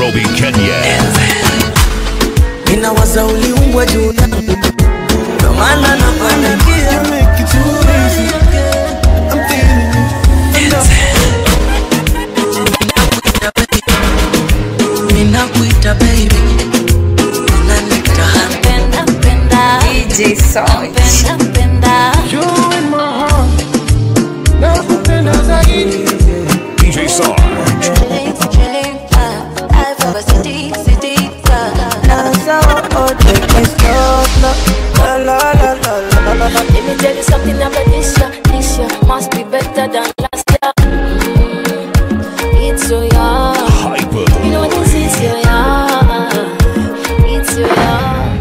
Nairobi, Kenya. Ninawaza uliumbwa juu yangu, ndo maana nakuandikia Ninakuita baby, unanita Penda, penda, DJ Sound. penda, penda. DJ Sarge. Chilling, chilling, ah, life of a city, city, ah. Let me tell you something about this year. This year must be better than last year. Mm, It's so young. Hyper. You know this is your young. It's your young.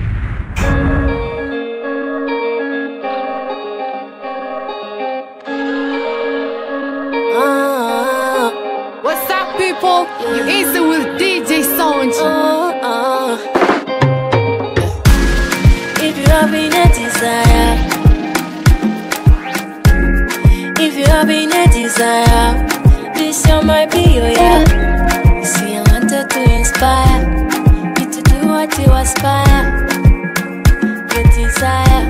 Ah, What's up, people? You easy with DJ Sound. ah, ah. If you having a desire, if you having a desire, this year might be your year. You see, I wanted to inspire you to do what you aspire. Your desire.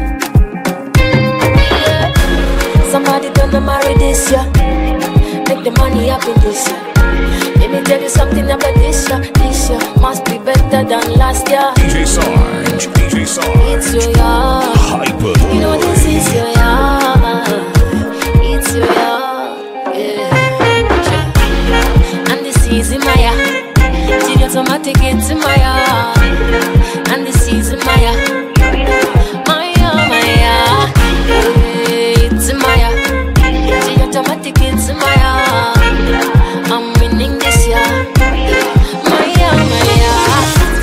Somebody gonna marry this year. Make the money happen this year. Let me tell you something about this year. This year must be better than last year. DJ Sarge. DJ Sarge. It's your year. Hyper. You know this is your year. It's your year. Yeah. And this is my year. Till automatic it's my year. And this is my year. My year, my year. Yeah, It's my year. Till automatic it's my year. I'm winning this year. My year, my year.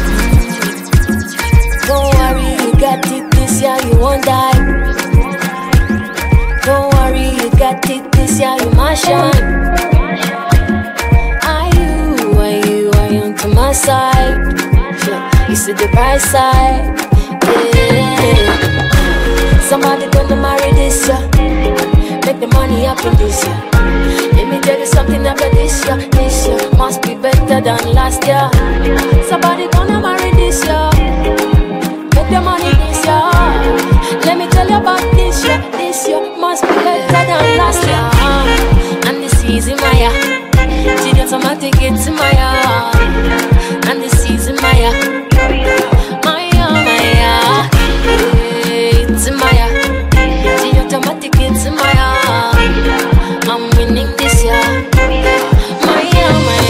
Don't worry, you got it this year, you won't die. Don't worry, you got it this year, you must shine. Are you, are you, are you to my side? Yeah, you see the bright side. Yeah. Somebody gonna marry this year. Make the money happen this year. Let me tell you something about this year. This year must be better than last year. Somebody gonna marry this year. Make the money this year. Let me tell you about this year. This year must be better than last year. And this is in my year. Till the automatic it's in my year. And this is in my year. My year, my year. Yeah, It's in my year. Till the automatic it's in my year. I'm winning this year. My year, my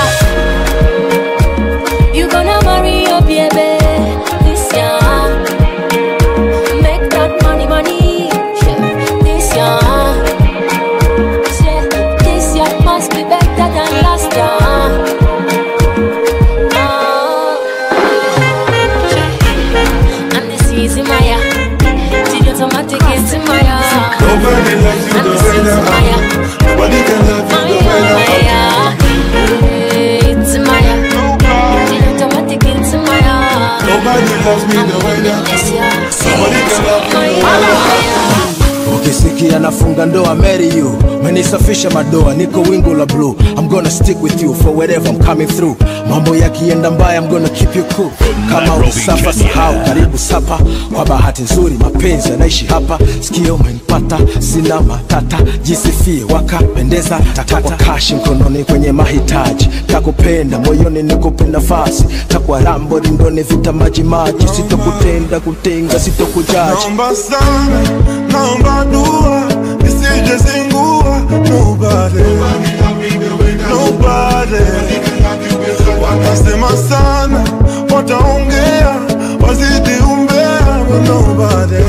year. You gonna marry your baby this year. Make that money, money yeah, this year. Yeah, This year must be better than last year. Ah, yeah. And this is in my year. Till the automatic is in my year. Nobody loves you And the this way is that my year. Nobody can love My you the year, way my that year. It's my year. Till the automatic is in my year. Nobody loves me the way that This year. Nobody can love My me year, my year. ukisikia nafunga ndoa marry you menisafisha madoa niko wingu la blue i'm gonna stick with you for wherever i'm coming through mambo yakienda mbaya i'm gonna keep you cool kama Nairobi, ulisafa Kenya. sahau karibu sapa kwa bahati nzuri mapenzi yanaishi hapa sikio umenipata sina matata jisifie wakapendeza takwa kashi mkononi kwenye mahitaji takupenda moyoni nikupe nafasi takwa rambo rindoni vita maji maji sitokutenda kutenga sitokujaji Naomba sana, naomba dua Nisije zingua Nobody Nobody Watasema sana Wataongea Wazidi umbea But nobody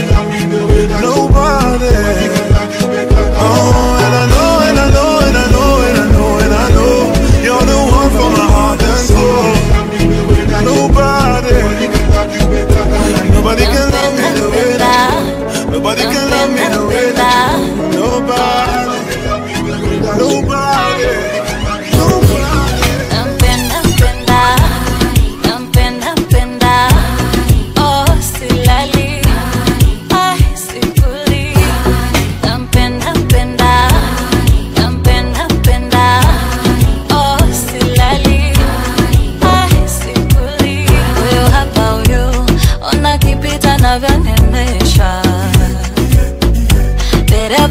Nobody Oh, and I know, and I know, and I know, and I know, and I know You're the one for my heart and soul Nobody Nobody can love me the way that Nobody can love me the way that Nobody Nobody Nobody Nampenda, mpenda, nampenda, mpenda, oh silali, ay sikuli. Nampenda, mpenda, nampenda, mpenda, oh silali,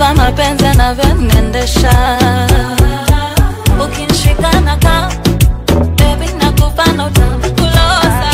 kama mapenzi anavyoniendesha ukinishika na kaa baby nakupa na utakulosa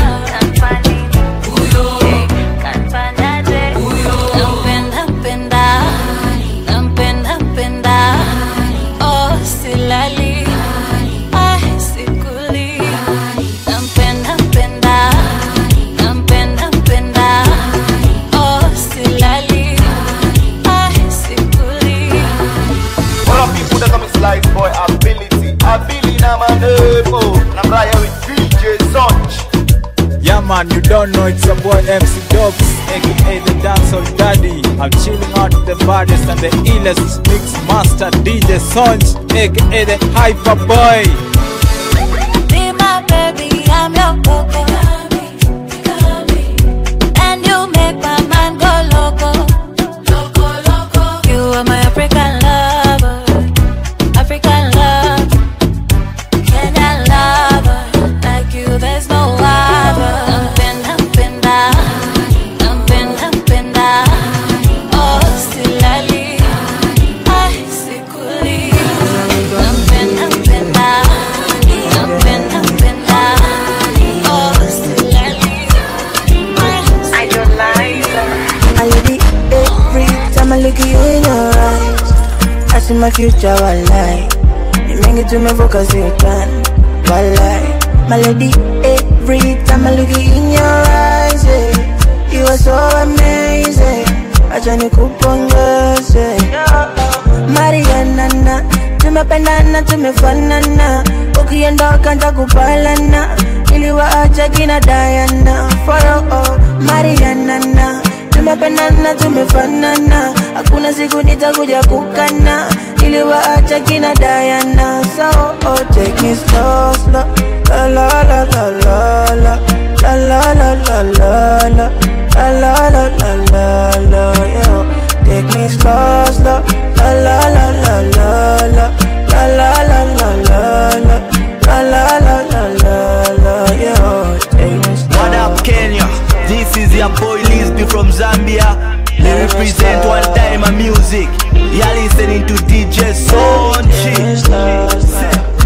nampenda mpenda nampenda mpenda oh silali ah sikuli nampenda mpenda nampenda mpenda oh silali ah sikuli All of people that come slice boy ability, ability na manevo. Na mraya with DJ Sonch. Yeah man, you don't know it's your boy MC Dubs, aka the dancehall daddy. I'm chilling out the baddest and the illest mix master DJ Sonch, aka the hyper boy. Be my baby, I'm your coco. And you make my mind go loco. You are my African lover. African love. Kenyan lover. Like you, there's no other. Nampenda, mpenda. Nampenda, mpenda. Oh, silali. Ay, sikuli. Nampenda, mpenda. Nampenda, mpenda. Oh, silali. Ay, I lady every time I look at you in your eyes. I see my future, wallahi. You make it to me focus, you can, wallahi. My lady, every time I look at you in your eyes, yeah. you are so amazing. Acha nikupongeze. Mariana, tumependana, tumefanana. Ukiondoka nitakupalana, niliwaacha kina Diana. For oh, Mariana, tumependana, tumefanana. Hakuna siku nitakuja kukana, niliwaacha kina Diana. So oh, take me slow, slow. La la la la la la. La la la la la la. La la la la la la. Yeah. Take me slow, slow. La la la la la la. La la la la la la. La la la la la la. Yeah. Take me slow. What up, Kenya? This is your boy Lisby from Zambia. They represent one time of music. You're listening to DJ Sonchi.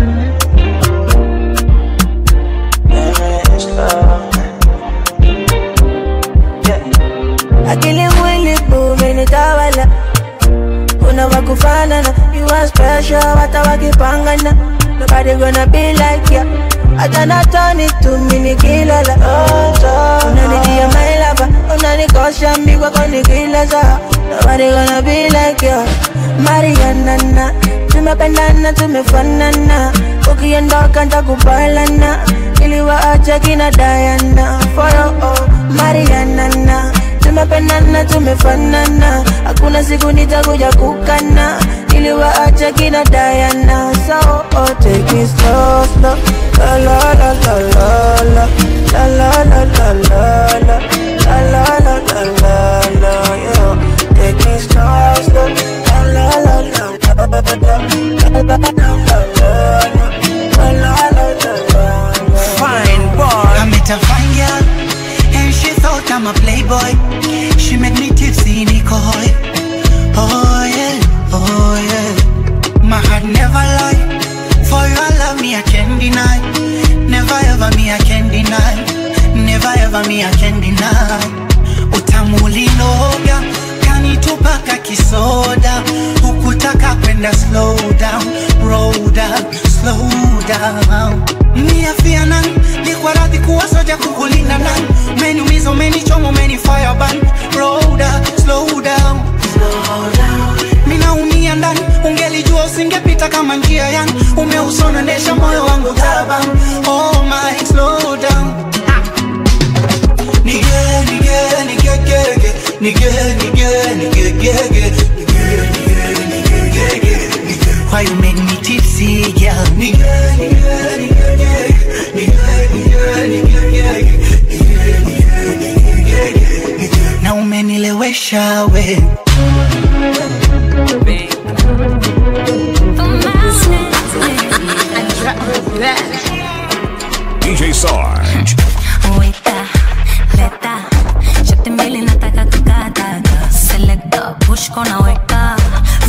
akili mwili umenitawala kuna wakufanana you are special hata wakipangana nobody gonna be like ya hata natoni tumi nikilala unanidia my lover unanikosha mbigwa kwa nikilaza nobody gonna be like ya marianana tumependana tumefanana ukiondoka ntakubalana iliwaacha kina Diana for oh, Mariana tumependana tumefanana hakuna siku nitakuja kukana iliwaacha kina Diana so oh, take it slow slow la la la la la la la la la la la la la la la la la la yeah. take it slow slow la la la la la la la la la la Fine boy. I met a fine girl, and she thought I'm a playboy. She made me tipsy, Nicole. Oh yeah, oh yeah. My heart never lie. For your love, me I can't deny. Never ever me I can deny. Never ever me I can deny. Utamu ulinoga kanitupaka kisoda, hukutaka kwenda slow down, roll down, slow down. Niafia nan, nikwa radhi kuwa soja kukulinda nan, umeniumiza, umenichoma, umenifire ban, roll down, slow down, slow down. Minaumia ndani, ungelijua usingepita kama njia yangu, umeusona ndesha moyo wangu taban, oh my, slow down. Nige, nige, nige, gege, nige, nige, nige, gege, nige, nige, nige, gege, nige. Why you make me tipsy, girl? Nige, nige, nige, gege, nige, nige, nige, gege, nige, nige, nige, gege, nige. Na umenilewesha we DJ Sarge. Weta, leta, shati mbili nataka kukata Selector, push kona weka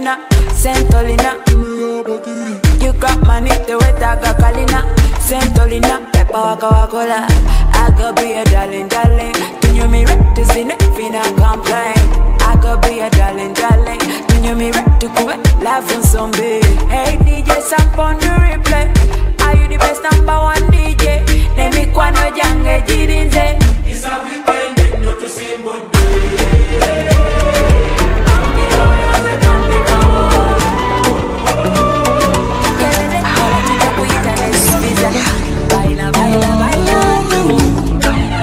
Carolina, Santolina. You got money, the way that got Kalina, Santolina, Peppa Waka Wakola. I could be a darling, darling. Do you me right to see it? Finna complain. I could be a darling, darling. Do you me right to quit? Laugh on some big. Hey DJ, samp on the replay. Are you the best number one DJ? Let me kwano jange jirinze. It's a weekend, not to see Baila, baila, baila.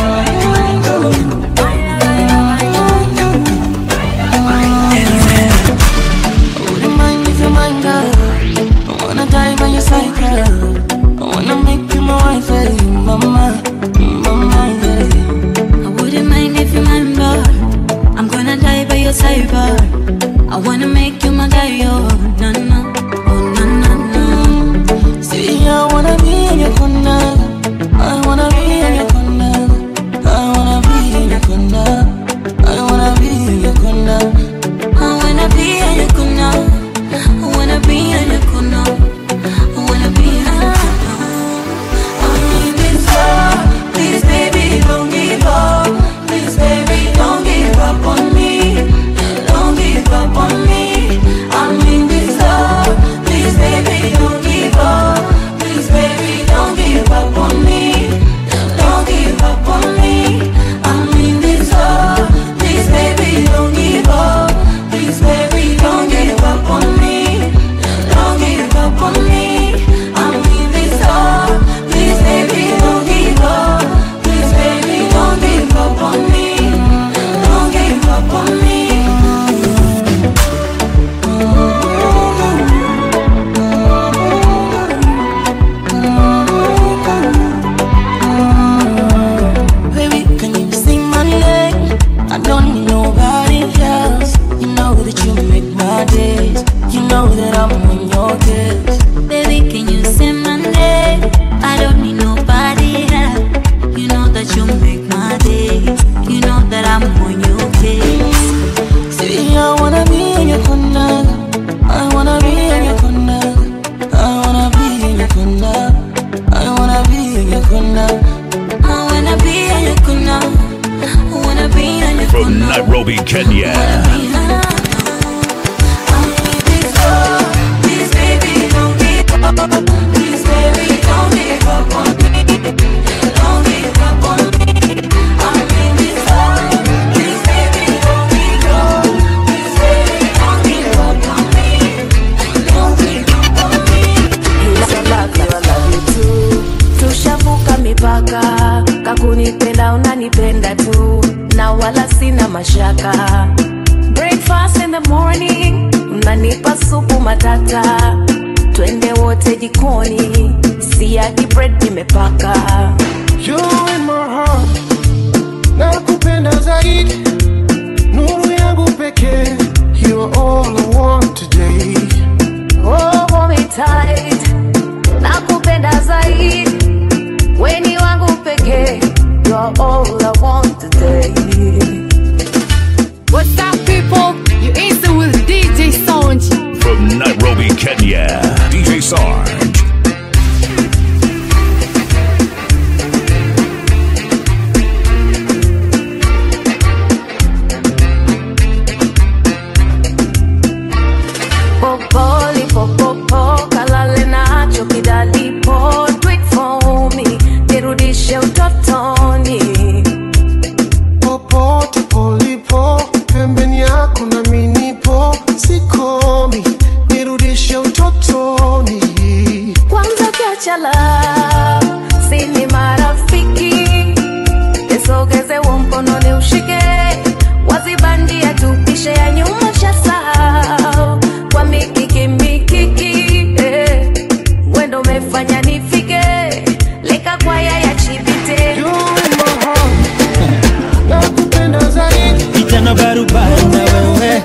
wouldn't mind if you're mine, girl. I wanna die by your side, girl. I wanna make you my wife, hey, mama, mama, yeah. I wouldn't mind if you mind, but I'm gonna die by your side, but I wanna make you my guy, oh, no, no, oh, no, no, no. See, I wanna be in your corner. I wanna be in your corner. I wanna be in your corner. I wanna be in your corner. I wanna be in your corner. I wanna be in your corner. I wanna be in your corner. I'm in this love. Please, baby, don't give up. Please, baby, don't give up on me. Don't give up on me. I'm in this love. Please, baby, don't give up. Please, baby, don't give up on me. Don't give up on me. I'm in this love. Please, baby, don't give up. Please, baby, don't give up on me. Don't give up on me. I'm in this love. Please, baby, don't give up. Please, baby, don't give up on me. Don't give up on me. Baby, can you sing my name? I don't need nobody else. You know that you make my days. You know that I'm on your case. Baby, can you say my name? I don't need nobody else. You know that you make my days. You know that I'm on your case. See, I wanna be in your corner. I wanna be in your corner. I wanna be in your corner. I wanna be in your corner. I wanna be in your corner. I wanna be in your From Nairobi, Kenya. Please, baby, don't give up. Please, baby, don't give up on me. Don't give up on me. I'm in this love. Please, baby, don't give up. Please, baby, don't give up on me. Don't give up on me. I love you, I love you too. Tushavuka mipaka, kakunipenda unanipenda tu, na wala sina mashaka. Breakfast in the morning, unanipa supu matata, twende wote jikoni, siagi bread nimepaka. You in my heart, nakupenda zaidi, nuru yangu pekee, you are all I want today. Oh, hold me tight, nakupenda zaidi, weni wangu pekee, you're all I want today. What's up, people? You instant with DJ Sound. From Nairobi, Kenya. DJ Sarge. Popoli, popopo, kalale nacho kidalipo, do it for me, nirudishe utotoni. Popote ulipo, pembeni yako na minipo, sikomi, nirudishe utotoni. Kwanza kiachala, sini marafiki, nisogeze huo mkono ni ushike, wazibandia tupishe ya nyuma shasahau, kwa mikiki mikiki, eh, wendo umefanya nifike, leka kwaya ya chibite. Nakupenda zaidi, Kijana barubaru na wewe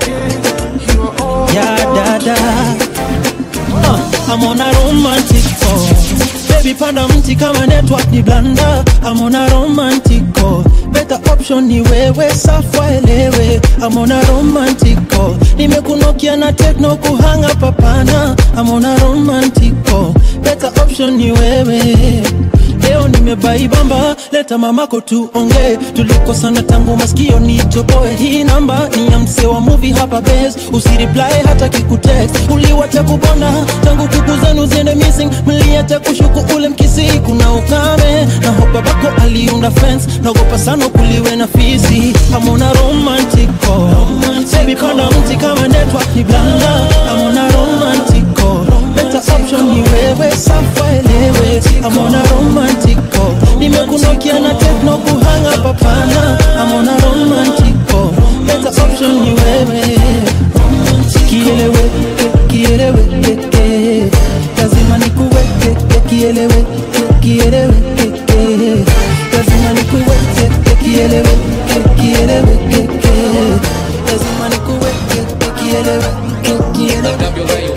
ya dada uh, I'm on a romantic phone baby panda mti kama network ni blanda amona romantico better option ni wewe safa elewe amona romantico nimekunokia na tekno kuhanga papana amona romantico better option ni wewe leo nimebaibamba leta mamako tuongee tulikosana tangu masikio nitoboe hii namba ni ya mse wa muvi hapa bes usiriply hata kikutext uliwacha kubona tangu kuku zenu ziende missing mliacha kushuku ule mkisi kuna ukame na hopa bako aliunda fence naogopa sana kuliwe na fisi amona romantico Baby panda mti kama network ni blanda amona romantico better option ni wewe safa elewe amona romantico nimekunokia na tekno kuhanga papana amona romantico better option ni wewe kielewe kielewe keke lazima nikuweke kielewe kielewe keke lazima nikuweke kielewe kielewe keke lazima nikuweke kielewe kielewe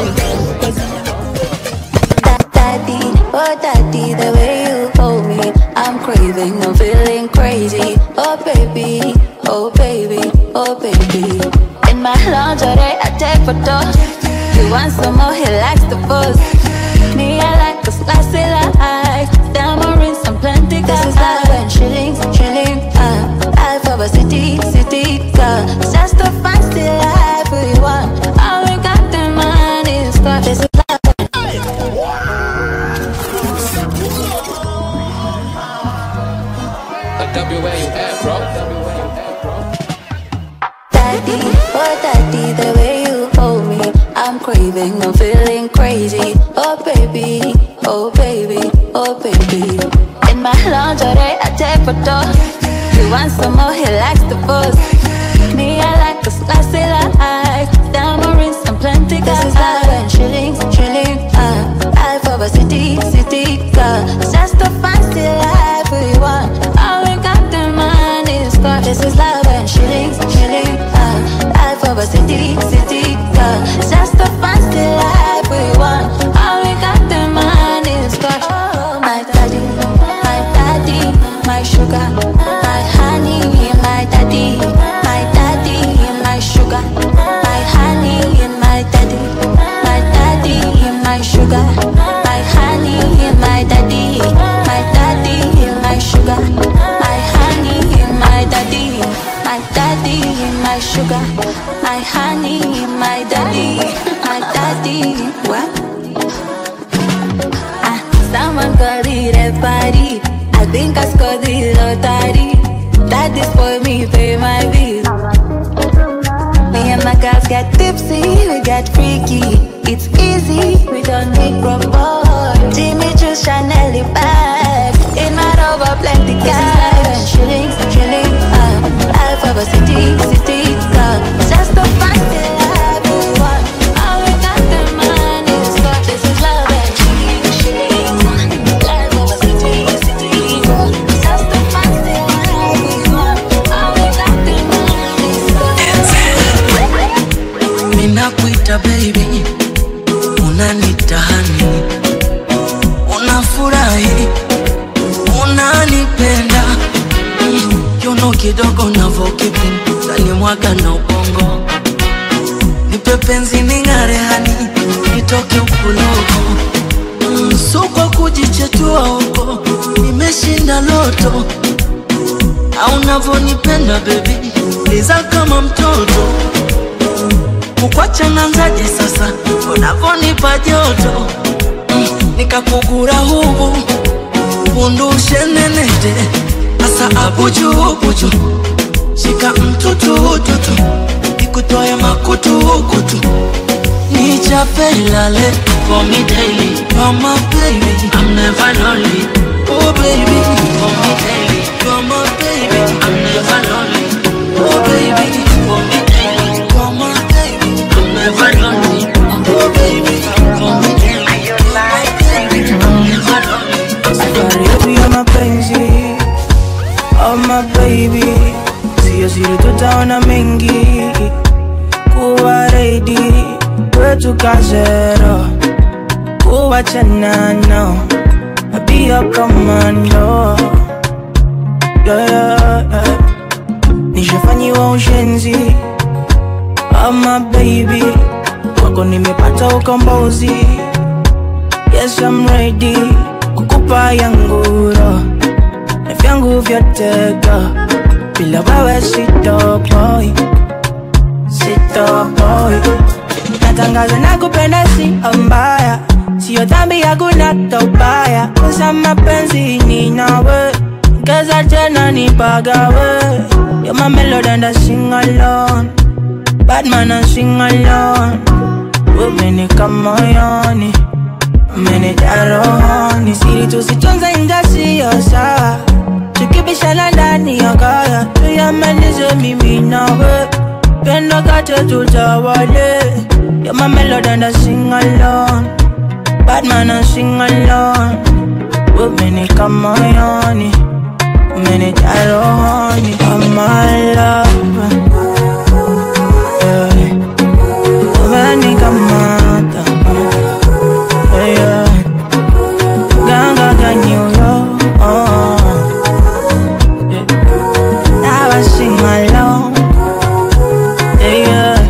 Daddy, oh daddy, the way you hold me, I'm craving, I'm feeling crazy. Oh baby, oh baby, oh baby. In my lingerie, I take photos. You want some more? He likes the buzz. Me, I like a slicey life. Diamond rings and plenty This is like when shillings, shilling, uh, life of a city, city girl. It's just a fancy life we want. All we got the money is got this is Daddy, oh daddy, the way you hold me, I'm craving, I'm feeling crazy. Oh baby, oh baby, oh baby. In my lingerie, I take photos. You want some more? He likes the buzz. Me, I like a slicey life. Diamond rings and plenty This is like when shillings, shilling, uh, life of a city, city girl. It's just a fancy life we want. All we got the money is got. This is love and shillings, shilling, uh, life of a city, city girl. It's just a fancy life we want. All we got the money is got. Oh, my daddy, my daddy, my sugar, my honey, my daddy, my daddy, my sugar, my honey, my daddy, my daddy, my sugar, my honey, my daddy, my daddy, my sugar, my honey, my daddy, my daddy, my sugar, my honey, my daddy, my daddy, what? Ah, someone call it a party. I think I scored the lottery. That is for me, pay my bills. Me and my girls get tipsy, we get freaky. It's easy, we don't need proper. Jimmy Choo Chanel bag. In my rover, plenty cash. Shillings, shilling, uh, life of a city, city girl. Just a fancy life we want. All we got the money, so this is love and shilling, shilling. Life of a city, city girl. Just a fancy life we want. All we got the money, so Ninakuita baby, unanita honey, unafurahi, unanipenda Mm, kiuno kidogo navokipenda ndani mwaga na ubongo, nipe penzi ning'are hani, nitoke ukuloko Mm, so kwa kujichetua huko, nimeshinda loto au navonipenda bebi, liza kama mtoto kukwacha nanzaje sasa unavonipa joto mm, nikakugura hubu undushe nenete asa abujubuju shika mtutututu ikutoe makutukutu nichape ilale for me daily you're my baby I'm never lonely oh baby for me daily you're my baby I'm never lonely oh baby for me daily you're my baby I'm never lonely oh baby for me daily you're my baby I'm never lonely Safari yetu ya mapenzi Oh my baby Sio siri tutaona mengi Kuwa ready Kwetu kazero Kuwachana no be a commando yeah, yeah, yeah. nishafanyiwa ushenzi ama baby wako nimepata ukombozi yes I'm ready kukupa yanguro na vyangu vyatega bila wewe sitoboi sitoboi natangaza na kupenda si mbaya sio dhambi hakuna tobaya kosa mapenzi ni nawe keza tena nipagawe You're my melody and I sing alone Bad man I sing alone Umenika moyoni Umenijaa rohoni Siri tusitunze inga siyo sawa Tukibishana ndani ya kaya Tuyamalize mimi nawe Pendo kate tutawale You're my melody and I sing alone Bad man I sing alone Umenika moyoni Umenijaa rohoni Oh my love yeah. Umenikamata yeah, yeah. Ganga kanyuyo oh. yeah. Now I sing alone yeah, yeah.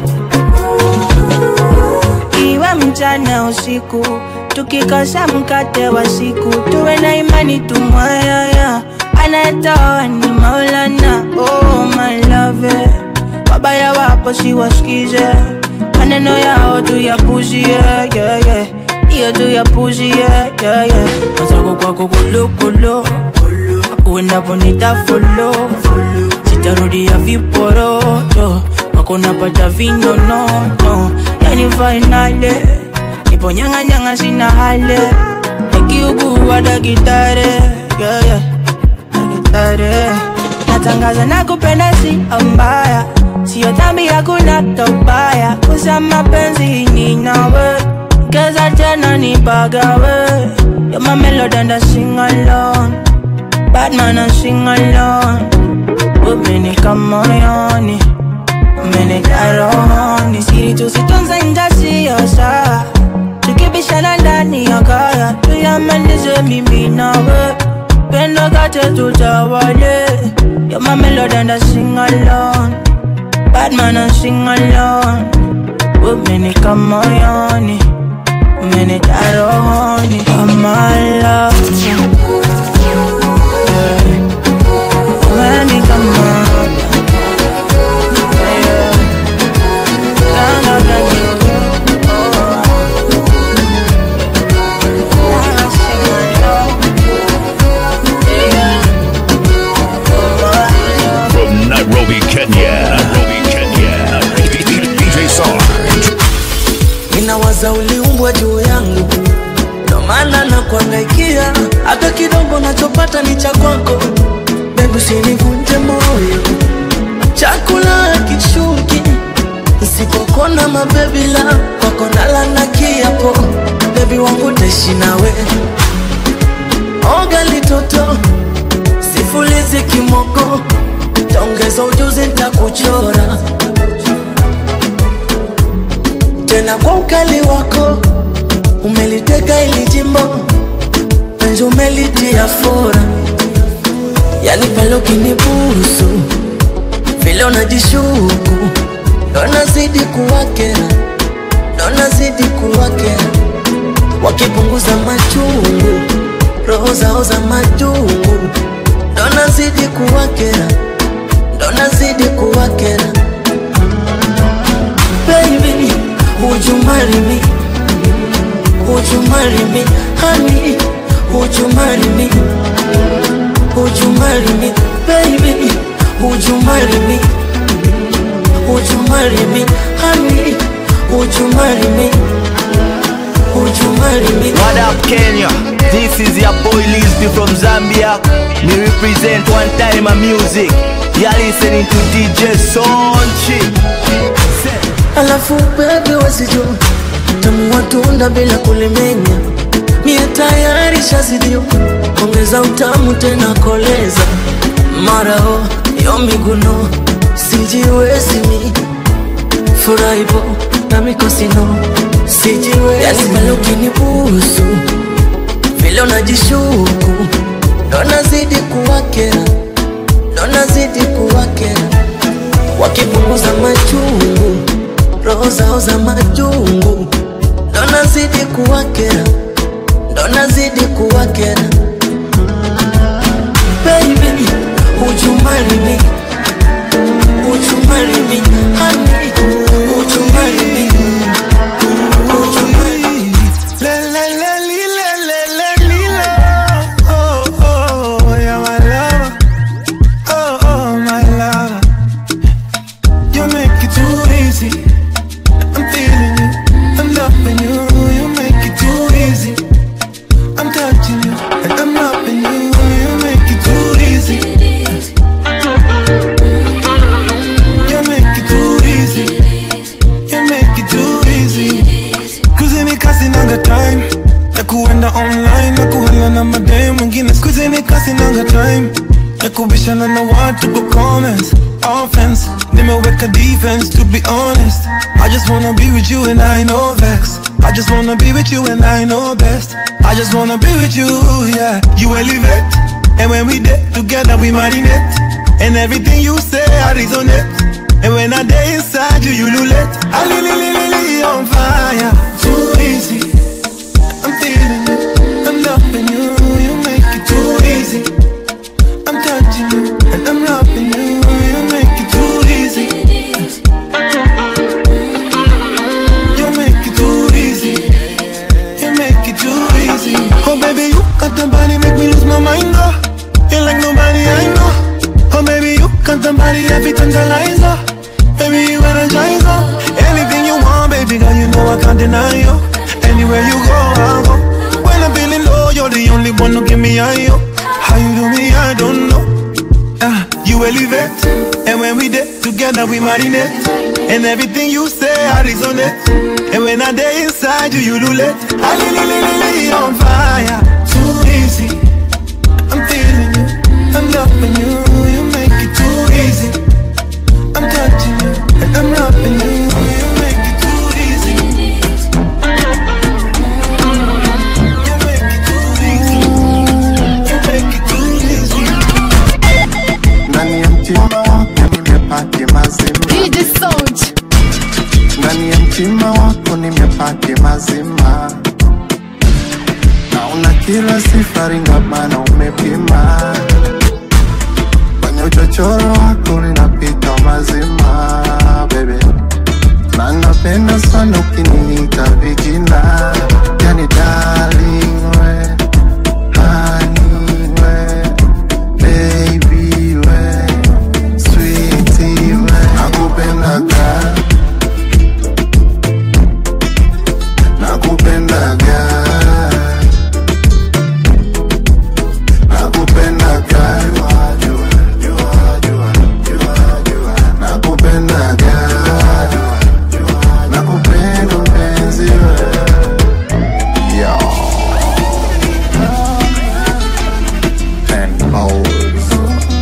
Iwe mchana usiku tukikosa mkate wa siku tuwe na imani tumwayaya anayetoa ni maulana oh my love wabaya wapo siwasikize maneno yao tuyapuzie yeah, yeah. iyo tuyapuzie yeah, yeah. mazako kwako kulukulu uendapo nitafolo sitarudia viporoto wako napata vinonono yani fainale nipo nyang'anyang'a sina hale nikiugua dakitare yeah, yeah. dakitare natangaza na kupenda si mbaya sio dhambi hakuna tobaya kusa mapenzi ni nawe keza tena nipagawe You're my melody and I sing alone Bad man I sing alone Umenika moyoni Umenijaa rohoni Siri tusitunze inga siyo sawa Tukibishana ndani ya kaya Tuyamalize mimi nawe Pendo kate tutawale You're my melody and I sing alone Bad man I sing alone Umenika moyoni Umenijaa rohoni Oh my love yeah. Umenika moyoni yeah. Ganga kanyuyo Now I sing alone yeah. From Nairobi, Kenya. Nairobi, Kenya. DJ Sarge. ninawaza uliumbwa juu yangu ndo maana na kuangaikia hata kidogo nachopata ni cha kwako bebu usinivunje moyo chakula kishuki nsipokona mabebila kwako nala na kiapo bebi wangu taishi nawe oga litoto sifulizi kimoko taongeza ujuzi ntakuchora tena kwa ukali wako umeliteka ili jimbo penzi umelitia fora yani pale ukinibusu vile unajishuku ndo nazidi kuwakera ndo nazidi kuwakera wakipunguza machungu roho zao za majungu ndo nazidi kuwakera ndo nazidi kuwakera baby would you marry me would you marry me honey would you marry me would you marry me baby would you marry me would you marry me honey would you marry me would you marry me What up, Kenya? This is your boy Lisby from Zambia. Me represent one time a music. You're listening to DJ Sonchi. alafu bebe wasijua tamu watunda bila kulimenya mie tayari shazidio ongeza utamu tena koleza marao yo miguno sijiwezimi furaibo na mikosino sijiwezi yani pale ukinibusu vile unajishuku ndo nazidi kuwakera ndo nazidi kuwakera wakipunguza machungu roho zao za majungu ndo nazidi kuwakera ndo nazidi kuwakera baby would you marry me would you marry me honey would you marry me would you marry me La la la li, la la la li, la. Oh, oh, yeah, my lover. Oh, oh, my lover. You make it too easy. I'm feeling you. I'm loving you. You make it too easy. I'm touching you. And I'm loving you. You make it too easy. You make it too easy. You make it too easy. Kuzini kasi nanga time ya kuenda online na kuhala na madem mwingine skuzini kasi nanga time ya kubishana na watu kwa comments offense nimeweka defense to be honest I just wanna be with you and I know vex I just wanna be with you and I know best I just wanna be with you yeah you elevate and when we did together we marinate and everything you say I resonate and when I day inside you you lulate I li li li li li on fire too easy I'm feeling you, I'm loving you, you make it too easy. I'm touching you, and I'm loving you, you make it too easy. You make it too easy. You make it too easy. Oh baby, you got the body, make me lose my mind, oh. You like nobody I know. Oh baby, you got the body, every tantalizer. Baby, you energize, oh. Anything you want, baby girl, you know I can't deny you. Anywhere you go, I'll go. When I'm feeling low, you're the only one who give me high, yo. How you do me, I don't know. Uh, you elevate, and when we did together, we marinate. And everything you say, I resonate. And when I day inside you, you lulate. I li li li li li on fire, too easy. I'm feeling you, I'm loving you, you make it too easy. I'm touching you, and I'm loving you, you make it too easy. ndani ya mtima wako nimepaki mazima ndani ya mtima wako nimepaki mazima naona kila sifari ngabana umepima kwenye uchochoro wako linapita mazima bebe na napenda sana ukiniita vijina yani darling we honey we baby we sweetie we nakupendaga nakupendaga nakupendaga nakupendaga nakupenda mpenzi we Yo. And always.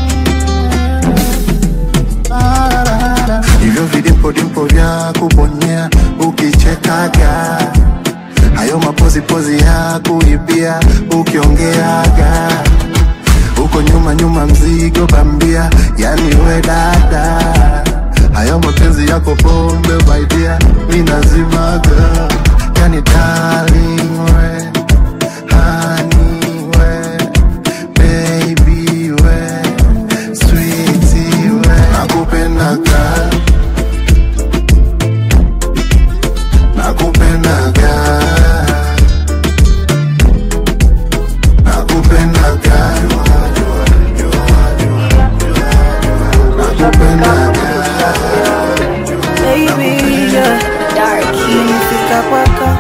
hivyo vidimpo vya kubonyea ukichekaga hayo mapozipozi ya kuibia ukiongeaga huko nyuma nyuma mzigo bambia yani we dada hayo mapenzi yako pombe baidia minazimaga yani darling we honey we baby we sweetie we nakupendaga nakupendaga nakupendaga nakupendaga baby yeah. Nimefika kwako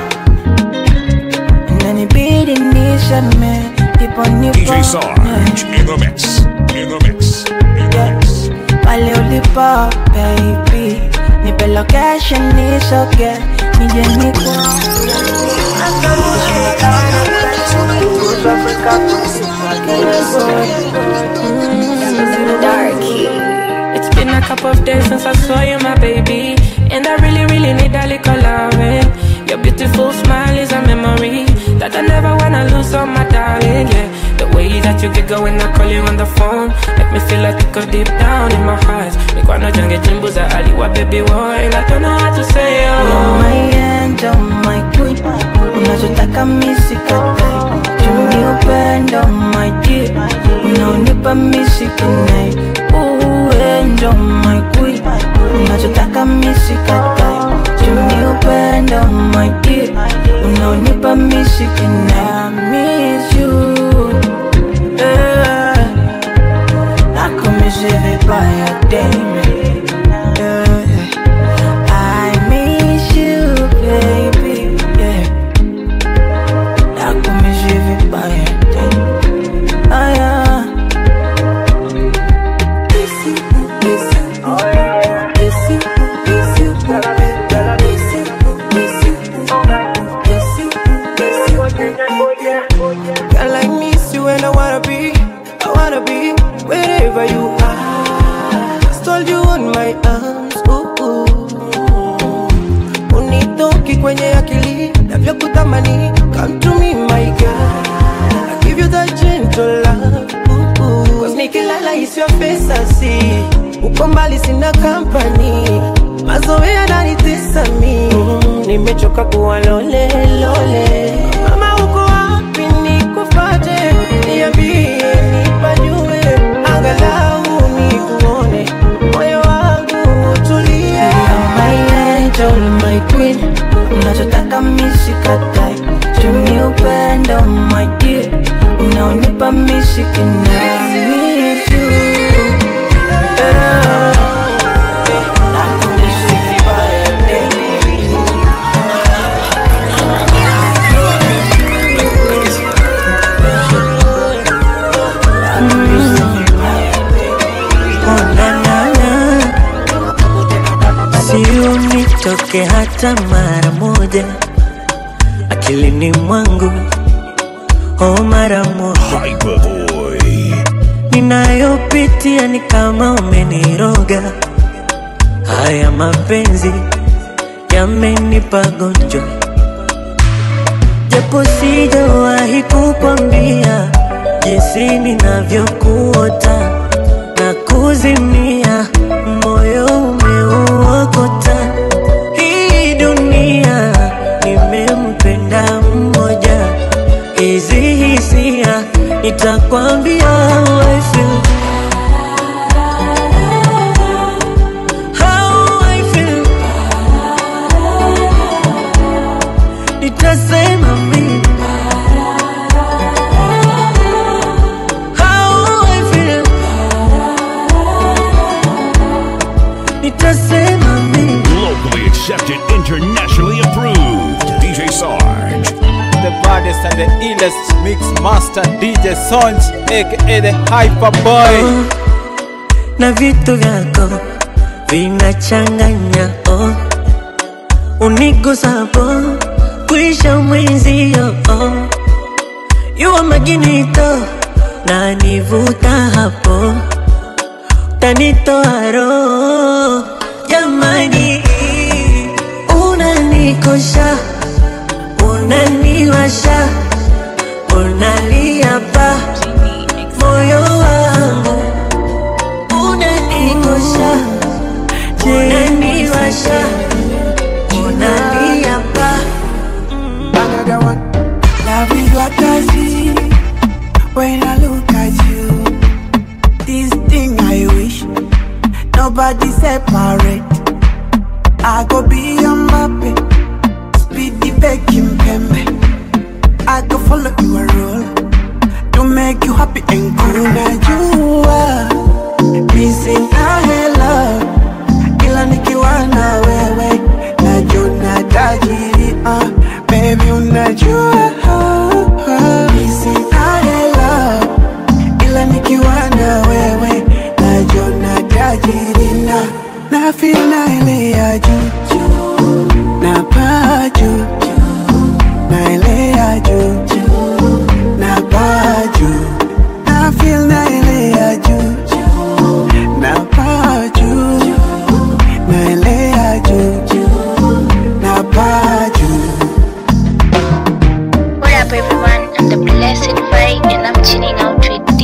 inanibidi nishame ndipo nipo DJ Sarge in the mix. In the mix. In the mix. pale ulipo baby nipe location nisoge nije niko It's been a couple of days since I saw you, my baby. And I really, really need a little loving. Your beautiful smile is a memory that I never wanna lose on my make you giggle when I call you on the phone. Make me feel like it go deep down in my heart. Make wanna jange jimbo za aliwa baby boy. And I don't know how to say You're oh. my angel, my queen Unachotaka misikatai Juni upendo, my dear Unaonipa misikinai Ooh, angel, my queen Unachotaka misikatai Juni upendo, my dear Unaonipa misikinai I miss you yeah. Nako misivi baya dame yeah. I miss you, baby. Yeah. Nako misivi baya dame Ah, yeah. Girl, I miss you and I wanna be, I wanna be wherever you are. Stole you on my arms, ooh, ooh. Unitoki kwenye akili, navyokutamani. Come to me, my girl. I give you that gentle love, ooh, ooh. Cause nikilala is your face I see. Uko mbali sina company, mazoea yananitesa mi. Mm, Nimechoka kuwa lole lole. Mama uko wapi nikufate? Niambie nipajue, angalau nikuone, moyo wangu utulie. You're my angel, my queen Unachotaka misikatai Juni upendo, my dear Unaonipa misikinai Miss you yeah. Nako misivi baya dame Oh, na, na, na. Si unitoke hata mara moja akilini mwangu oh, mara moja Hyperboy. ninayopitia ni kama umeniroga. Haya mapenzi yamenipa gonjwa, japo sijawahi kukwambia jinsi ninavyokuota na kuzimia, moyo umeuokota. Hii dunia nimempenda mmoja, hizi hisia nitakwambia how I feel. How I feel. Nitasema mimi How I feel. Nitasema mimi Locally accepted, internationally approved. DJ Sarge. The baddest and the illest mix master DJ Sonj, aka the Hyperboy. na vitu vyako vinachanganya oh. unigusapo kuisha mwenzio oh. yuwa maginito na nivuta hapo tanitoa roho jamani unanikosha unaniwasha unalia pa moyo wangu unanikosha unaniwasha unalia pa Another one. Love is what I see when I look at you. This thing I wish nobody separate. I go be your mappy, speed the baking pembe. I go follow your rule to make you happy and cool. Now you are missing I love, ila nikiwa na wewe najuna tajiri uh, baby unajua missing I love, ila nikiwa na wewe najuna tajiri na na feel na ile ya juu na paa juu na ile ya juu na paa juu na feel na ile ya juu na paa juu na ile ya juu na paa juu What up, everyone? I'm the blessed vibe, and I'm chilling out with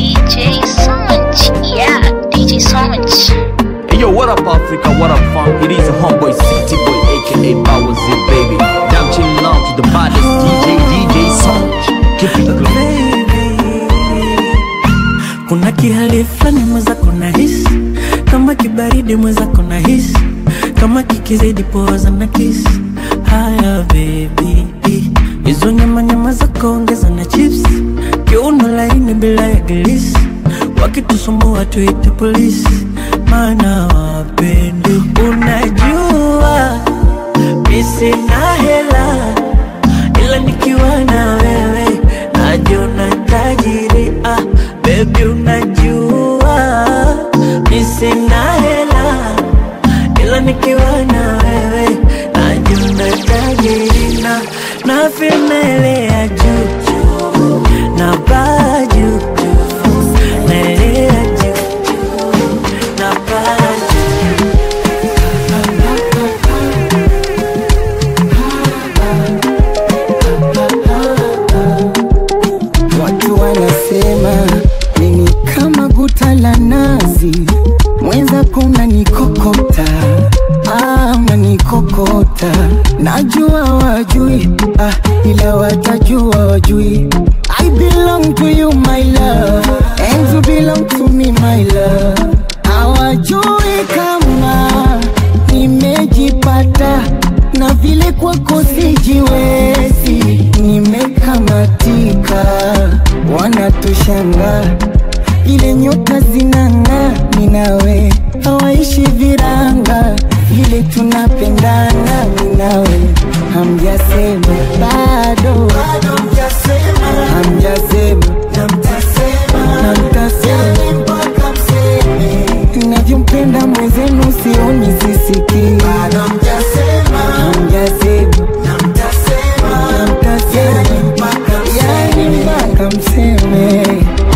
baridi mwenzako na hisi kama kikizidi poza na kisi haya bebi hizo nyama nyama zako ongeza na chips kiuno laini bila ya gilisi wakitusumbua tuite polisi maana wapendi unajua misina hela ila nikiwa na wewe najiona tajiri ah, bebi unajua misina hela ila nikiwa na wewe najiona tajiri na na filmelea juu juu na baa juu juu naelea juu juu na baa juu Watu wanasema mimi kama guta la nazi, mwenzako unanikokota, ah, unanikokota. Najua wajui, ah, ila watajua wajui. I belong to you my love, and you belong to me my love. Hawajui kama nimejipata na vile kwako sijiwezi, nimekamatika, wanatushanga ile nyota zinang'aa, ni nawe hawaishi viranga, vile tunapendana, ni nawe hamjasema bado, hamjasema na mtasema navyompenda mwenzenu sioni sisiki hamjasema na mtasema yani mpaka mseme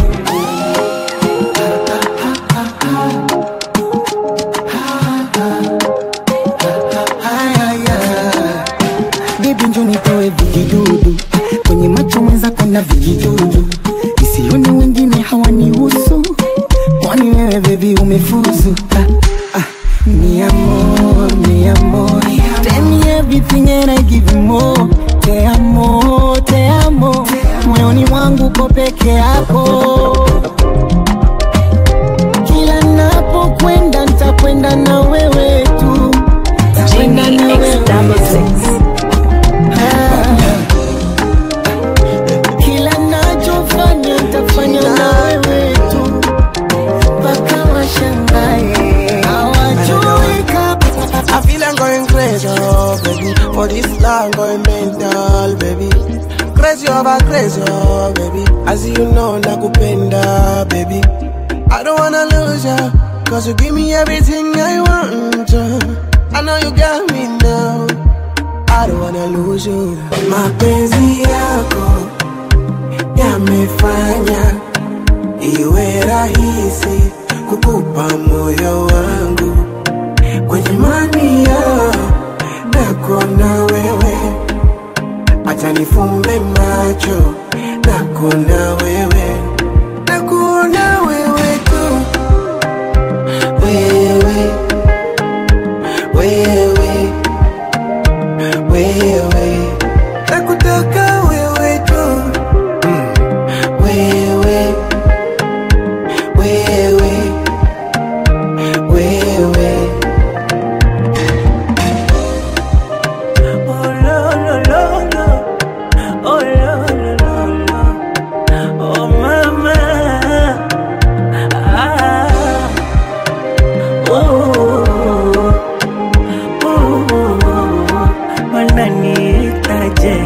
Baby njo nitoe vijidudu kwenye macho mwenzako na vijidudu, isione wengine hawanihusu, kwani wewe baby umefuzu. Ah, ah, mi amor, mi amor, tell me everything and I give you more. Te amo, te amo, moyoni mwangu ko peke yako. Kila napokwenda nitakwenda na wewe tu, nitakwenda na wewe kila nachofanya nitafanya na wewe tu mpaka washangae hawajui I feel I'm going crazy, oh, baby. For this love, I'm going mental, baby. Crazy over crazy, oh, baby. As you know, nakupenda, baby. I don't wanna lose ya, cause you give me everything I want. uh. I know you got me now. I don't wanna lose you. Mapenzi yako yamefanya iwe rahisi kukupa moyo wangu kwenye mania nako na wewe, acha nifumbe macho nako na wewe, nakuona wewe tu, wewe wewe wewe, nakutaka wewe tu, mm. wewe wewe wewe Oh, lo, lo, lo, lo. Oh, lo, lo, lo, lo. Oh, mama. Ah. Oh, oh, wananiitaje?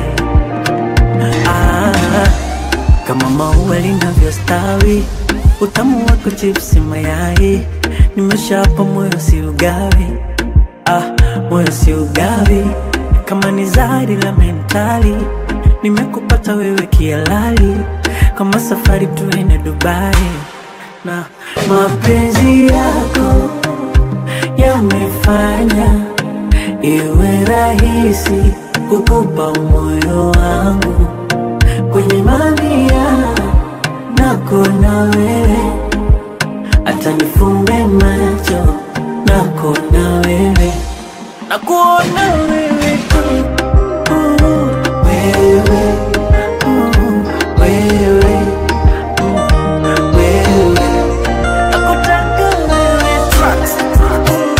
Ah, kama maua linavyostawi, utamu wako chipsi mayai, nimeshapa moyo si ugawi ah, moyo si ugawi kama ni zari la mentali nimekupata wewe kialali kama safari tuende dubai na mapenzi yako yamefanya iwe rahisi kukupa moyo wangu kwenye mamia nako na wewe hata nifumbe macho nako na wewe nakuona wewe tu uh, wewe uh, wewe uh, wewe nakutaka wewe tu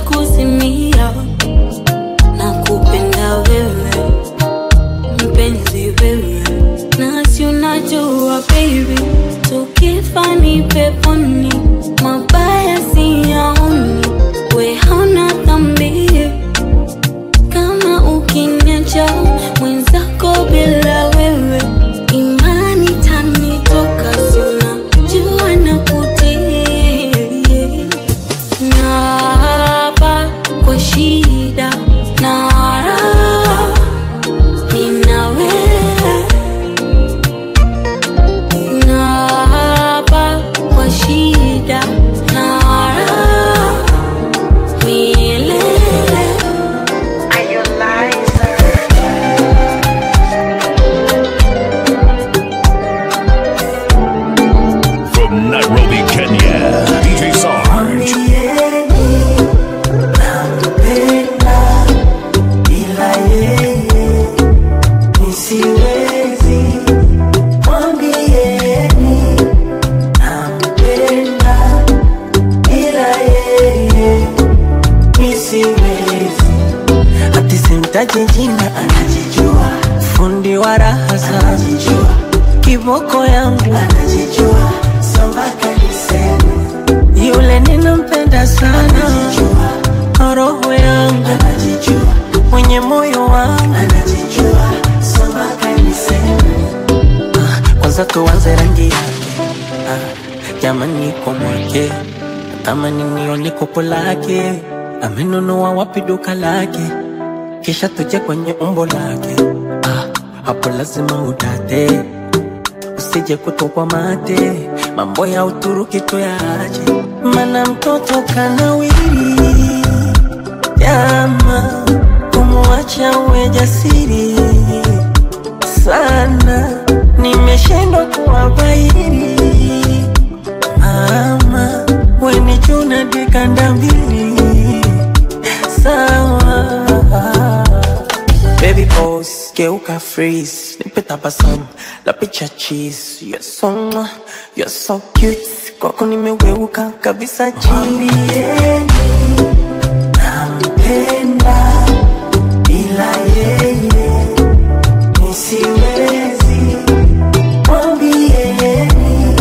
kuzimia na kupenda wewe mpenzi wewe nasi unajua baby tukifa ni peponi mabaya siyaoni we hauna dhambi kama ukiniacha mwenzako bila wewe imani tanitoka sina jua na kutii naapa kwa shida na raha nina wewe naapa kwa shida na raha milele From Nairobi, Kenya, DJ Sarge. Bila yeye nisiwezi, mwambieni nampenda. Bila yeye nisiwezi, ati simtaji jina, anajijua fundi wa raha anajijua kiboko yangu anajijua, so mpaka niseme yule ninampenda sana anajijua, roho yangu anajijua, mwenye moyo wangu anajijua, so mpaka niseme kwanza tuanze rangi yake ah, jamani kwa mwake tamani nione kopo lake amenunua wapi duka lake kisha tuje kwenye umbo lake ah, hapo lazima udate usije kutokwa mate mambo ya uturuki tuyache mana mtoto kanawiri jama kumwacha uwe jasiri sana nimeshindwa kuwabairi mama weni chuna dikanda mbili sawa Baby boss, geuka freeze Nipe tabasamu, la picha cheese You're so, mwah, you're so cute Kwako nimeweuka kabisa chini nampenda. Bila yeye nisiwezi, mwambieni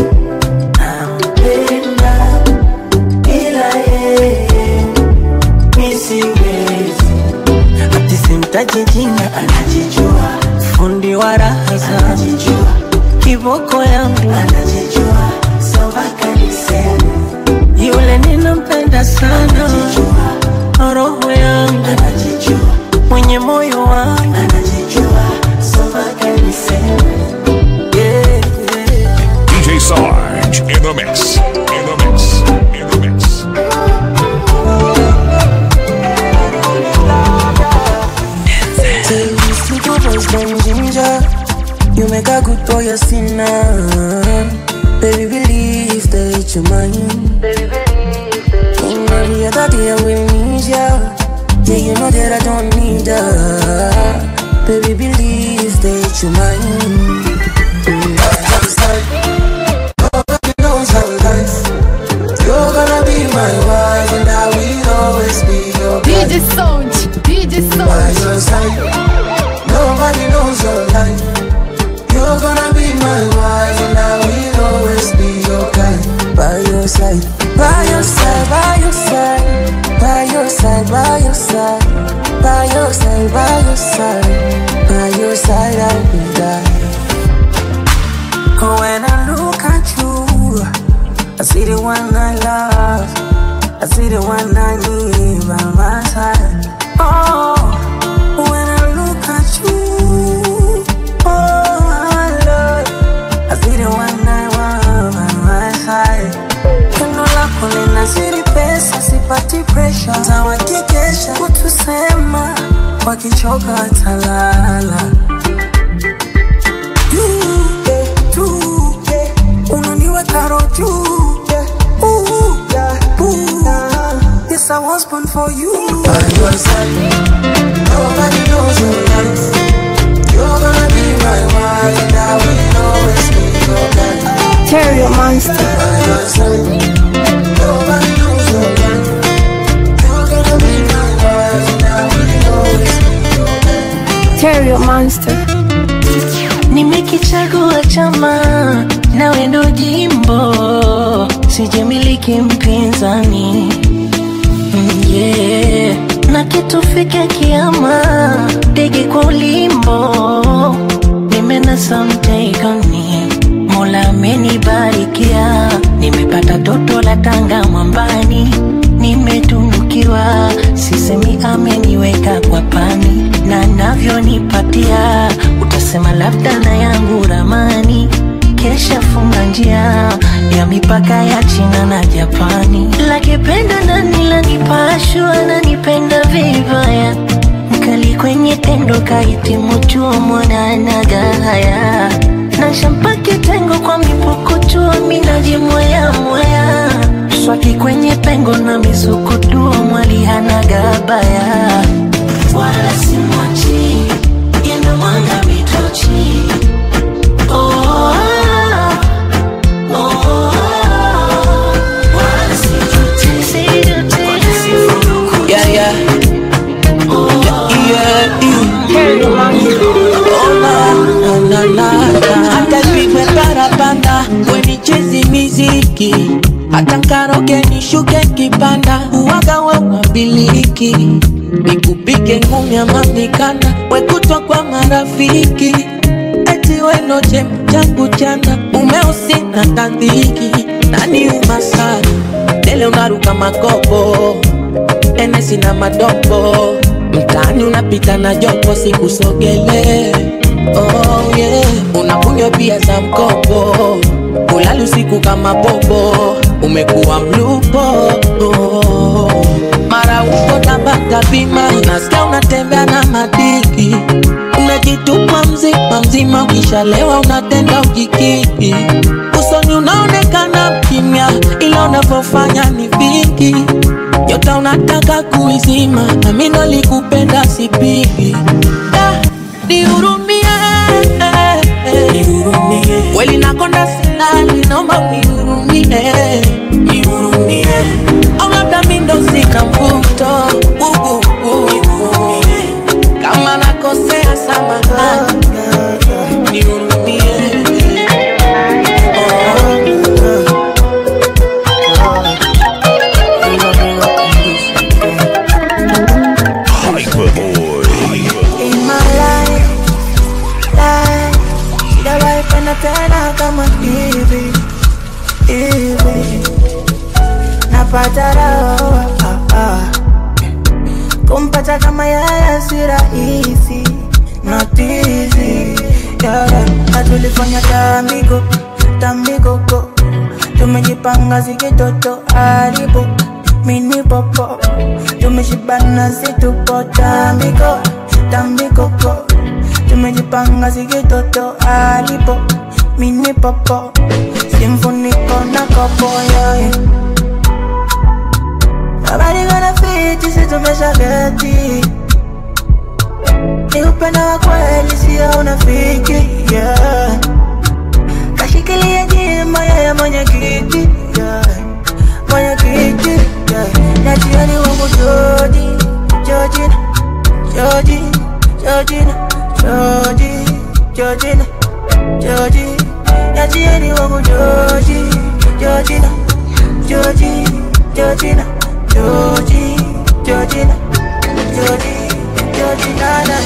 nampenda. Bila yeye nisiwezi, Ati simtaji jina, anajijua, fundi wa raha zangu anajijua, Kiboko yangu, anajijua, so mpaka niseme yule ninampenda sana anajijua, Roho yangu, anajijua, mwenye moyo wangu anajijua, so mpaka niseme yeah, yeah. DJ Sarge in the mix. In the mix. In the mix. Say you sleep with boys named Ginger You make a good boy a sinner Baby believe that you're mine In every other day I will need ya Yeah you know that I don't need her Baby believe that you're mine Nobody knows how life. You're gonna be my wife, and I will always be your DJ Sound, DJ by Sound. your side. Nobody knows your life. You're gonna be my wife, and I will always be your guy. By your side, by your side, by your side By your side, by your side By your side, by your side By your side I will die When I look at you I see the one I love I see the one I need by my side Oh, when I look at you Oh, my love I see the one I want by my side Pendo lako linazidi pesa, sipati pressure Tawakikesha kutusema wakichoka watalala You, yeah, tu, yeah, unaniweka roho juu, yeah, ooh, yeah, ooh. Yes, I was born for you. By your side, nobody knows your life. You're gonna be my wife, and I will always be your guy. Terrio Monster. By your side, nobody knows your life. You're gonna be rafiki mpinzani Mm, yeah. na kitufike kiama dege kwa ulimbo nimenasa mtegoni mola amenibarikia nimepata toto la tanga mwambani nimetunukiwa sisemi ameniweka kwa pani na navyonipatia utasema labda na yangu ramani kesha funga njia ya mipaka ya China na Japani. Lakipenda nani lanipashwa nanipenda vibaya, mkali kwenye tendo kahitimu chuo mwananaga haya na shampaki tengo kwa mipukuchuo minajimwaya mwaya swaki kwenye pengo na misukutuo mwali hanaga baya wala simwachi yendo mwanga mitochi oh, Yeah, yeah. Yeah, yeah. Oh, na, na, na, na. Hata pigwe parapanda wenichezi miziki hata nkaroge nishuke kipanda uwaga wa wabiliki nikupige ngumi ama mikanda wekutwa kwa marafiki eti wenoche changu chanda umeusi na tandhiki nani umasari tele unaruka makopo enesi na madopo mtaani unapita na jopo sikusogele oh, yeah. unakunywa pia za mkopo ulali usiku kama popo umekuwa mlupo oh. mara uko tabata bima nasikia unatembea na madiki umejitupa mzima mzima ukishalewa unatenda ukikiki usoni unaonekana kimya ila unavyofanya ni vingi nyota unataka kuizima na mi ndo likupenda sipigi Da, nihurumie kweli nakonda silali naomba unihurumie nihurumie au labda mi ndo sika mvuto Uh, uh, uh. kama nakosea samahani nihurumie In my life, life Sijawahi penda tena kama hivi hivi, napata raha ah, ah. kumpata kama yeye si rahisi, not easy yeah, yeah. Na tulifanya tambiko tambikoko, tumejipanga zikitoto haribu mini popo, tumeshibana situpo tambiko tambikoko, tumejipanga zikitoto haribu mini popo, simfuniko na kopo yeah, yeah. Nobody gonna fit, sisi tumesha geti Ni upendo wa kweli, sio unafiki yeah. Kashikilia jima yeye mwenye kiti yeah. Mwenye kiti yeah. Na jioni wangu Joji, Jojina, Joji, Jojina, Joji, Jojina, Joji Na jioni wangu Joji, Jojina, Joji, Jojina, Joji, Jojina, Joji, Jojina na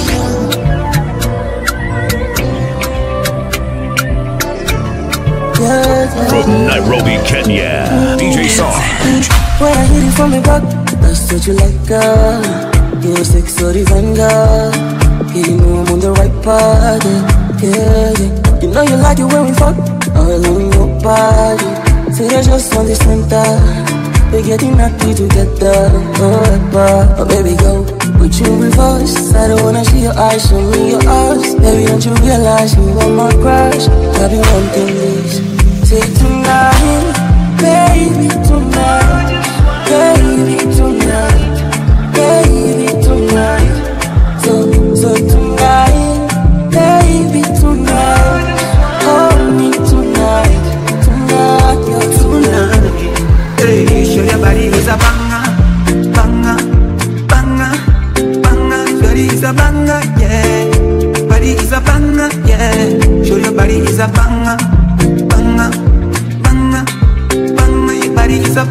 From Nairobi, Kenya, DJ Sarge. When I hit it from the back, that's what you like, girl. You're a sex or divine girl. Yeah, you know I'm on the right path. Yeah, yeah. You know you like it when we fuck all on your body. Say there's just one this center. We're getting happy together. Forever. Oh, baby, go. Put you in reverse. I don't wanna see your eyes, show me your eyes. Baby, don't you realize you are my crush? I've been wanting this. Say tonight, baby, tonight. Baby, tonight, baby, tonight. So, so tonight, baby, tonight. Hold me tonight, tonight, yeah, tonight. Hey, show your body is a banger, banger, banger, banger. Body is a banger, yeah. Body is a banger, yeah. Show your body is a banger, banger, banger, banger. Your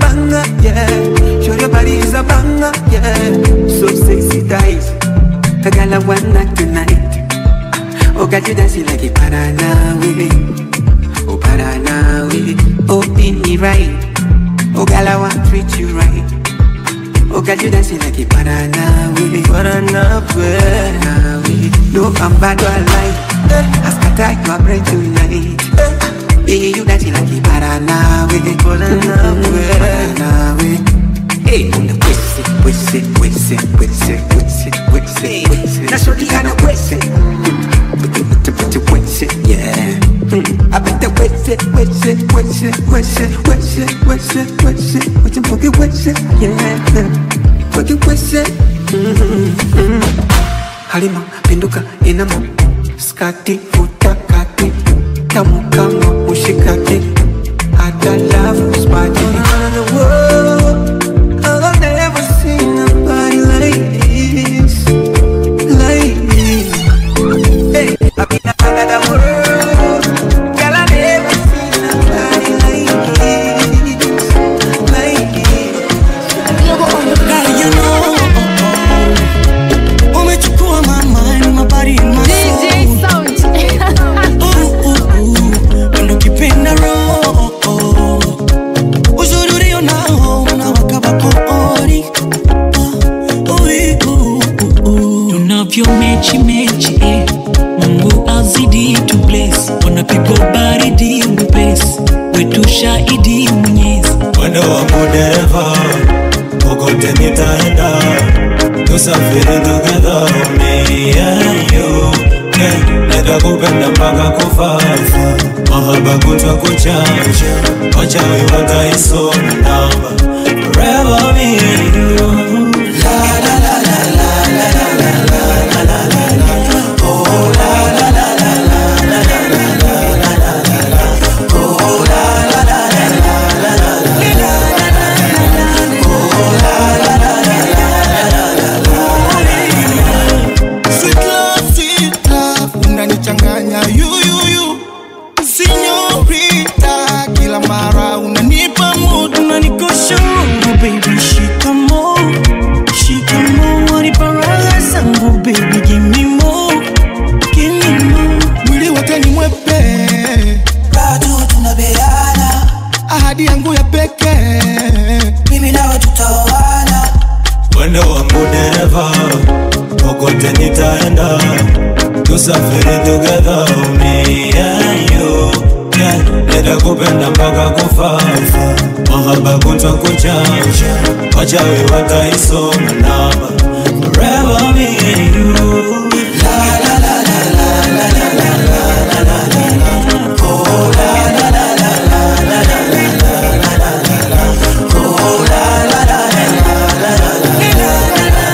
banger, yeah. Sure your body is a banger, yeah. So sexy, dice. The girl I want tonight. Oh, got you dancing like a Paranawe. Oh, Paranawe. Oh, in me right. Oh, girl, I want to treat you right. Oh, got you dancing like a Paranawe. Paranawe. Paranawe. No, I'm bad or I lie. I scatter your brain tonight. Baby, you dancing like a Paranawe. Paranawe. Paranawe. Hey, on the west it, west it, west it, west it, west it, west it, west it. That's what you kind of west it. But you put the put the west it, yeah. Mm. I bet the west it, west it, west it, west it, west it, west it, west it, west it, boogie west it, yeah. Boogie west it. Mm-hmm. Halima, pinduka, inama, skati, futa kati, tamu kama mushikaki, hata love spati. Around the world. I've never seen nobody like this, like this. Hey, I've been out of the world, girl. I never seen nobody like this, like this. Girl, you know, umechukua my mind, my body and my soul. Ooh, ooh, ooh, ndo kipenda roho. Uzuri ulio nao unawaka bakori. Ui, uh, uh, uh. tunavyo mechi mechi eh. mungu azidi tu bless wanapigwa baridi upesi wetu shahidi mwenyezi Mwendo wangu dereva, kokote nitaenda, tusafiri together, me and you. Yeah, nitakupenda mpaka kufafa, mahaba kutwa kuchacha, wachawi wataisoma namba, forever me and you. La la la la la la la la la la la la. Oh la la la la la la la la la la la la. Oh la la la la la la la la. Sweet love, sweet love, unanichanganya yuyuyu Sinyorita, kila mara unanipa mood unanikosha roho baby shikamo shikamo wanipa raha zangu baby give me more give me more mwili wote ni mwepe bado tunabeana ahadi yangu ya pekee mimi nawe tutaoana Mwendo wangu dereva, kokote nitaenda, tusafiri together, me and you. Yeah, nitakupenda mpaka kufafa, mahaba kutwa kuchacha, wachawi wataisoma namba, forever me and you. La la la la la la la la la la la la. Oh la la la la la la la la la la la la. Oh la la la la la la la la.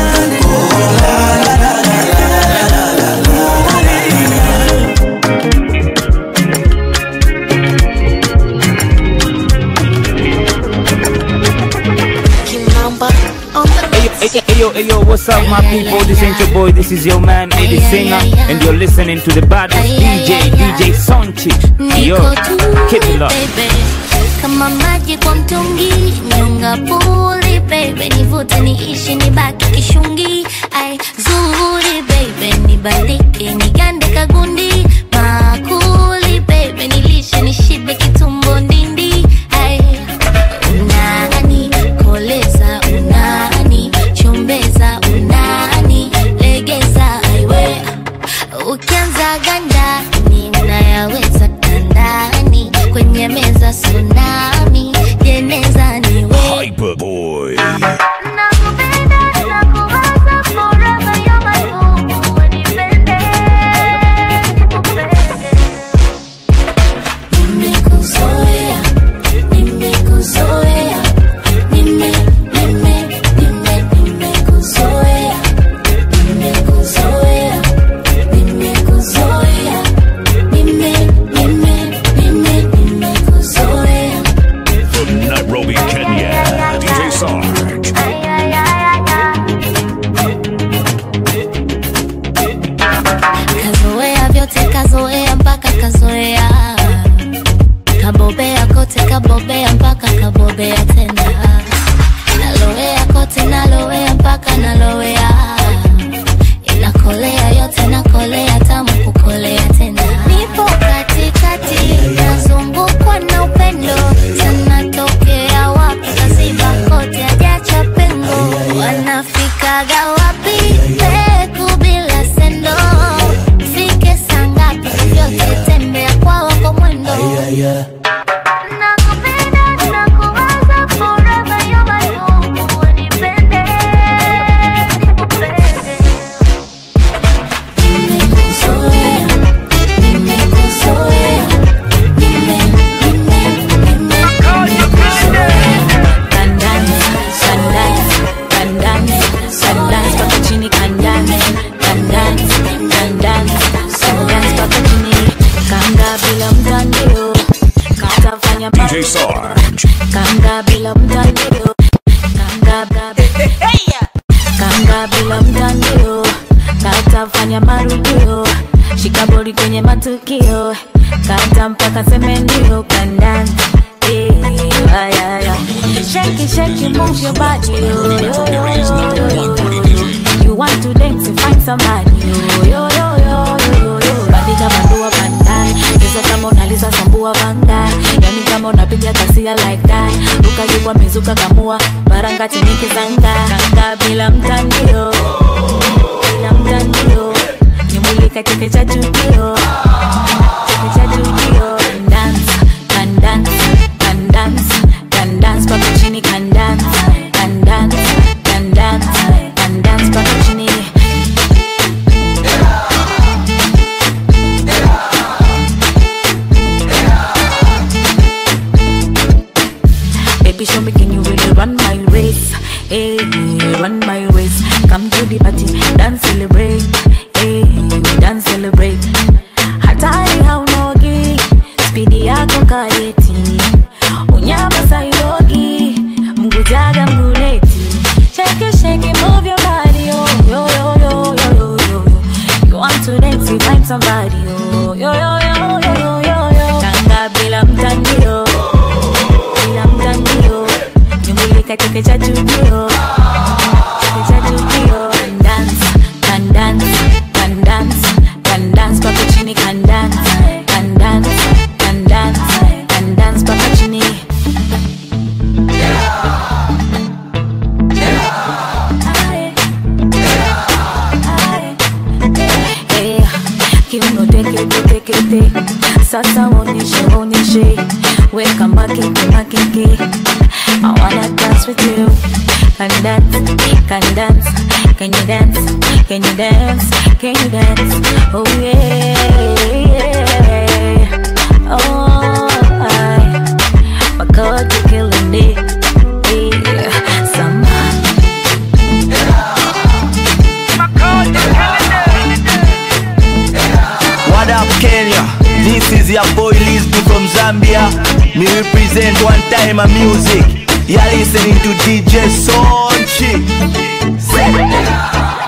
Hey, hey, hey, yo, hey, yo, what's up, my people? This ain't your boy, this is your man, Eddie Singer, and you're listening to the baddest DJ, DJ Sonchi. Yo, keep it up. kama maji kwa mtungi nyonga puli baby nivute niishi nibaki kishungi ai zuri baby nibalike nigande kagundi makuli baby nilishe nishibe kitumbo ndindi ai unani koleza unani chombeza unani legeza aiwe ukianza gandani unayaweza kandani kwenye meza sunami jeneza niwe Hyperboy. nakupenda mtandio kanga kanga bila mtandio katafanya marudio shikabori kwenye matukio kata mpaka seme ndio kandani Eh, ay, ay, ay. Shake it, shake it, move your body. Yo, yo, yo, yo, yo, yo. You want to dance and find somebody. Yo, yo, yo, yo, yo, yo, yo. Bandika bandua bandai. Cheza kama unaliza sambua vangai. Yani kama unapiga kasia like that. Ruka jukwa mizuka kamua. Baranga chini kizanga. Kanga bila mtandio. Bila mtandio. Nimulika cheke cha jukio. Cheke cha jukio. Dance, can dance, can dance, can dance mpaka chini can dance, can dance, can dance, can dance mpaka chini. Baby, show me can you really run my race? Hey, run my race. Come to the party, dance, celebrate. Hey, dance, celebrate. Hatari haunogi, spidi yako kayeti. Unyama sailogi, mgujaga mguleti. Shake it, shake it, move your body, yo, yo, yo, yo, yo, yo, yo. You want to dance, you find somebody, yo, yo, yo, yo, yo, yo, yo, yo. Kanga bila mtandio, bila mtandio. Nyumbulika cheke cha jujio, cheke cha jujio. Can dance, can dance, can dance, can dance mpaka chini, can dance, can dance, can dance, can dance mpaka chini. Eh, kiuno tekete tekete sasa oneshe oneshe weka makeke makeke I wanna dance with you can dance can dance can you dance can you dance can you dance oh yeah oh I my God you're killing it yeah somehow What up, Kenya? This is your boy Lisby from Zambia. Me represent one time a music. You're listening to DJ Sonchi. Set.